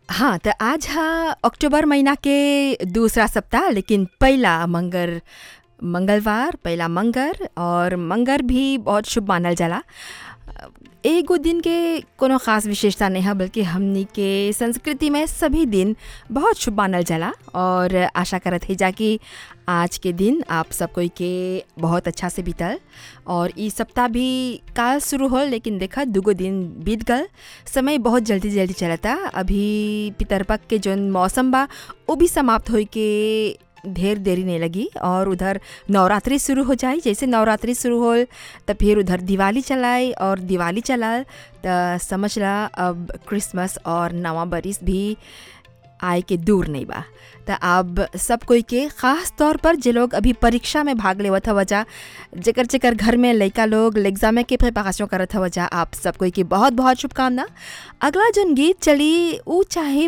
हाँ त आज ह अक्टूबर महीना के दूसरा सप्ताह लेकिन पहिला मंगर मंगलवार पहिला मंगर और मंगर भी बहुत शुभ मानल जाला एगो दिन के कोनो खास विशेषता नहीं है बल्कि हमनी के संस्कृति में सभी दिन बहुत शुभ मानल जाला और आशा करत है जा कि आज के दिन आप सब कोई के बहुत अच्छा से बीतल और ई सप्ताह भी काल शुरू हो लेकिन देखा दुगो दिन बीत गल समय बहुत जल्दी जल्दी चलता अभी पितरपक के जोन मौसम बा वो भी समाप्त होई के ढेर देरी नहीं लगी और उधर नवरात्रि शुरू हो जाए जैसे नवरात्रि शुरू हो तब फिर उधर दिवाली चलाए और दिवाली चलाल तो समझ ला अब क्रिसमस और नवा बरिस भी आए के दूर नहीं बा तो अब सब कोई के ख़ास तौर पर जे लोग अभी परीक्षा में भाग लेवत हव जा जेकर जेकर घर में लड़का लोग एग्जाम के प्रिपरेशन करत हव जा आप सब कोई की बहुत बहुत शुभकामना अगला जोन गीत चली ऊ चाहे